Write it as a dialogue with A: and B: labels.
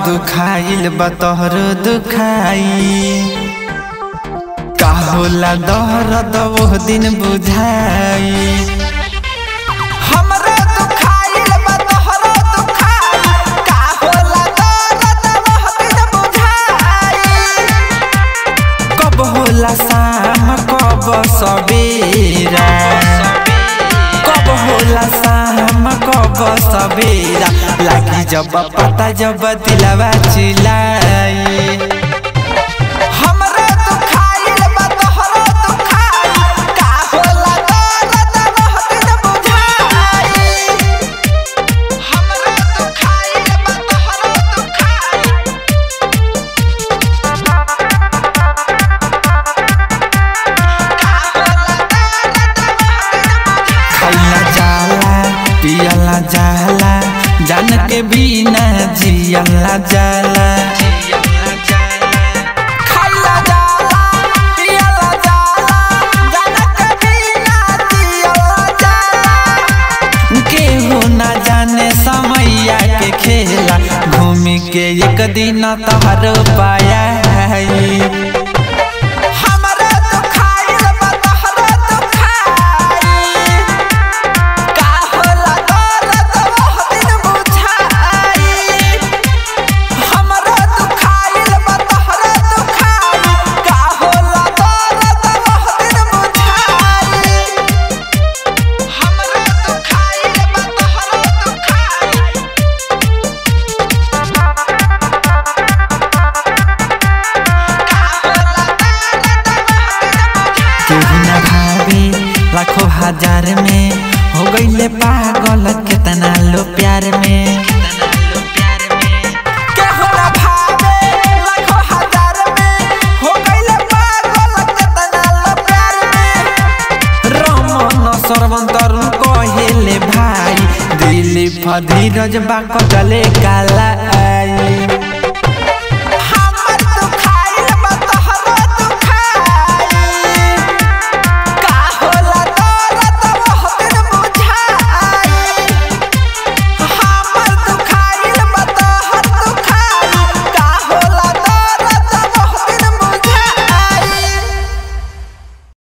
A: दुखाइल बा तोहरो दुखाई का होला दर्द वो दिन बुझाई हमरा दुखाइल बा तोहरो दुखाई का होला दर्द वो दिन बुझाई कब होला शाम कब सबेरा कब होला शाम कब सबेरा लागी जब पता जब दिलवा चिल्लाई हमरा दुखाइल बा तोहरो दुखाई का होला दर्द वो दिन बुझाई हमरा दुखाइल बा तोहरो दुखाई खैला जाला पियला जाला जान के बिना जियला जाला खैला जाला पियला जाला जान के बिना जियला जाला केहू ना जाने समैया के खेला घूमी के एक दिन तोहर पाया हमरा दुखाइल बा तोहरो दुखाई का होला दर्द वो दिन बुझाई हमरा दुखाइल बा तोहरो दुखाई का होला दर्द वो दिन बुझाई हमरा दुखाइल बा तोहरो दुखाई केहू न भावे लाखों हजार में हो गईले पागल केतना लो प्यार में केहू न भावे लाखों हजार में हो गईले पागल केतना लो प्यार में रमन सरवन तरुण कहेले भाई दिलीप धीरज बा कटले काला आई